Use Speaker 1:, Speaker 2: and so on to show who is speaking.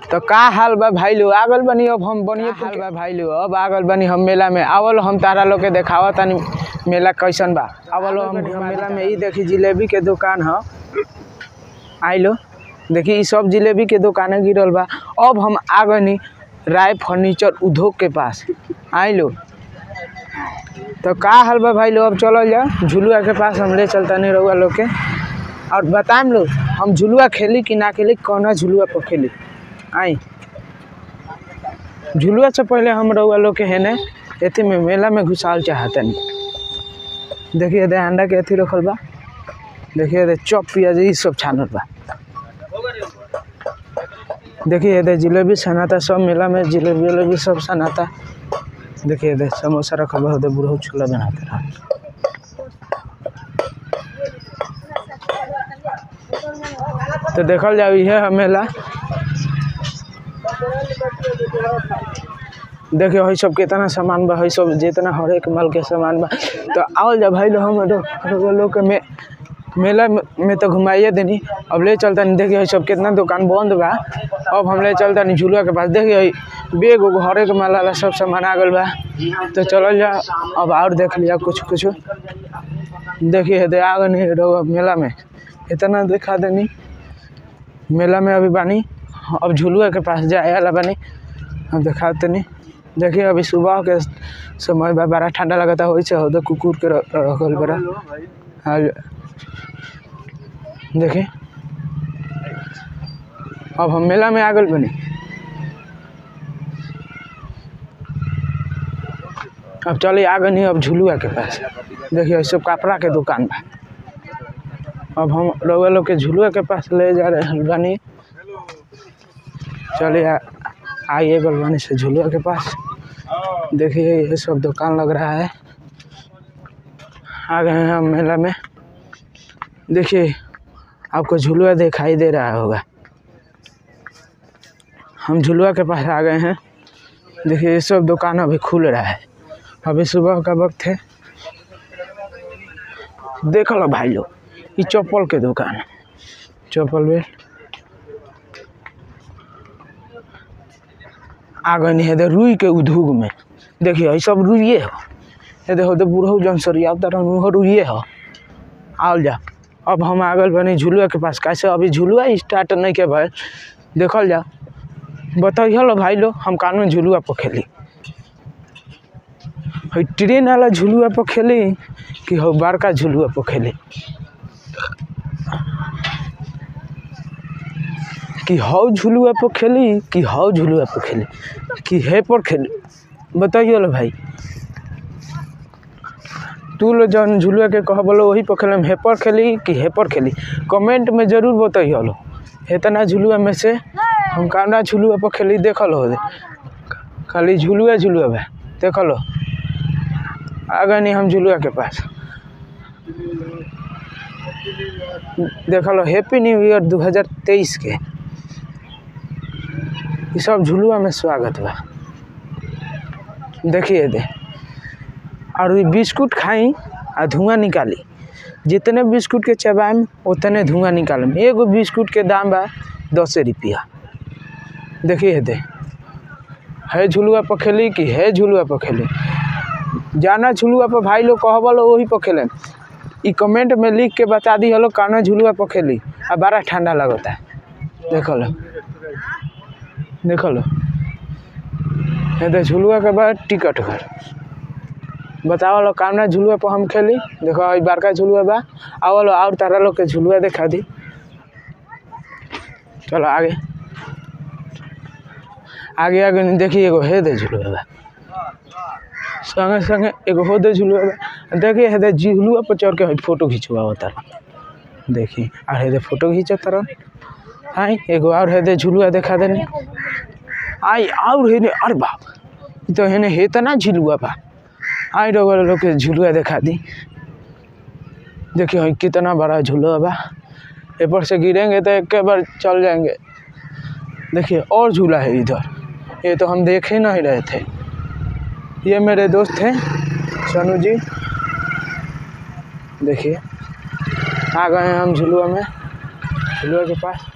Speaker 1: तो का हाल बा भाई लो आगल बनी अब हम बनिए हाल बा भाई लो अब आगल बनी हम मेला में आवल हम तारा लोग के देखावा तानी मेला कैसन बा आवल हम हम मेला में ई देखी जिलेबी के दुकान ह आइलो देखी ई सब जिलेबी के दुकाने गिरल बा अब हम आ गनी राय फर्नीचर उद्योग के पास आइलो तो का हाल बा भाई लो अब चलल जा झुलुआ के पास हम ले चलता नहीं रहुआ लोग के और बताएम लो हम झुलुआ खेली कि ना खेली कौना झुलुआ पर खेली आई झुलुआ से पहले हम रहुआ लोग के है ने एथी में मेला में घुसाल चाहतनी देखिए दे अंडा के एथी रखल बा देखिए दे चॉप पियाज ई सब छानल बा देखिए दे जिलेबी सनाता सब मेला में जिलेबी उलेबी सब सनाता देखिए दे समोसा रखल बा दे बुढ़ऊ छोला बनाते रह तो देखल जाओ इहे है मेला देखियो हई सब कितना सामान बा हई सब जितना हर एक माल के सामान बा तो आवल जा भाई लो हम लोग लोग के में मेला में में तो घुमाइए देनी अब ले चलता नहीं देखिए हई सब कितना दुकान बंद बा अब हम ले चलता नहीं झूलुआ के पास देखिए हई बेग उग हर एक माल वाला सब सामान आ गल बा तो चलल जा अब और देख लिया कुछ कुछ देखिए दे आ गनी रहो मेला में इतना दिखा देनी मेला में अभी बानी अब झुलुआ के पास जाए वाला बानी अब दिखा तनी देखिए अभी सुबह के समय बा बड़ा ठंडा लगता हो से हो कुकुर के र- रखल बड़ा हाँ देखिए अब हम मेला में आ गल बनी अब चलिए आ गनी अब झुलुआ के पास देखिए सब कपड़ा के दुकान बा अब हम रउआ लोग के झुलुआ के पास ले जा रहे बानी चलिए आ- आइए गलवानी से झुलुआ के पास देखिए ये सब दुकान लग रहा है आ गए हैं हम मेला में देखिए आपको झुलुआ दिखाई दे रहा होगा हम झुलुआ के पास आ गए हैं देखिए ये सब दुकान अभी खुल रहा है अभी सुबह का वक्त है देख लो भाई लोग ये चप्पल के दुकान है चप्पल बेल आ गई है दे रुई के उद्योग में देखिए ये सब रुइए हो ये देखो दे बूढ़ो जन सरिया तरह रुइए हो आओ जा अब हम आ गए बनी झुलुआ के पास कैसे अभी झुलुआ स्टार्ट नहीं के भाई देखल जा बताइए लो भाई लो हम कानून झुलुआ पर खेली हई ट्रेन वाला झुलुआ पर खेली कि हो बड़का झुलुआ पर खेली कि हौ झुलुआ पर खेली कि हौ झुलुआ पर खेली कि हे पर खेली बताइए लो भाई तू लो जौन झुलुआ के कह बोलो वही पर खेलम हे पर खेली कि हे पर खेली कमेंट में जरूर बताइए लो इतना झुलुआ में से हम काना झुलुआ पर खेली देखल हो खाली झुलुआ झुलुआ बा देखल हो आ गए नहीं हम झुलुआ के पास देखल हो हैप्पी न्यू ईयर 2023 के ये सब झुलुआ में स्वागत बा देखिए दे और ये बिस्कुट खाई आ धुआं निकाली जितने बिस्कुट के चबाएम उतने धुआं निकालम एगो बिस्कुट के दाम बा दस रुपया देखिए दे है झुलुआ पर खेली कि है झुलुआ पर खेली जाना झुलुआ पर भाई लोग कहबो लो वही पर खेले ई कमेंट में लिख के बता दी हलो काना झुलुआ पर खेली आ बड़ा ठंडा लगता है देख लो देख लो ये दे झुलुआ के बाद टिकट घर बताओ लो कामना झुलुआ पर हम खेली देखो ई बड़का झुलुआ बा आओ लो और तारा लोग के झुलुआ दिखा दी चलो आगे आगे आगे नहीं देखिए एगो हे दे झुलुआ बा संगे संगे एगो हो दे झुलुआ बा देखिए हे दे झुलुआ पर चढ़ के हई फोटो खिंचवा होता देखिए और हे दे फोटो खींचत तरह आई एगो और हे दे झुलुआ दिखा देनी आई और हे ने अरे बाप ई तो हेने हेतना झुलुआ बा आई रहो लोग के झुलुआ दिखा दी देखिए हई कितना बड़ा झुलुआ बा ऊपर से गिरेंगे तो एक बार चल जाएंगे देखिए और झूला है इधर ये तो हम देख ही नहीं रहे थे ये मेरे दोस्त हैं सोनू जी देखिए आ गए हैं हम झुलुआ में झुलुआ के पास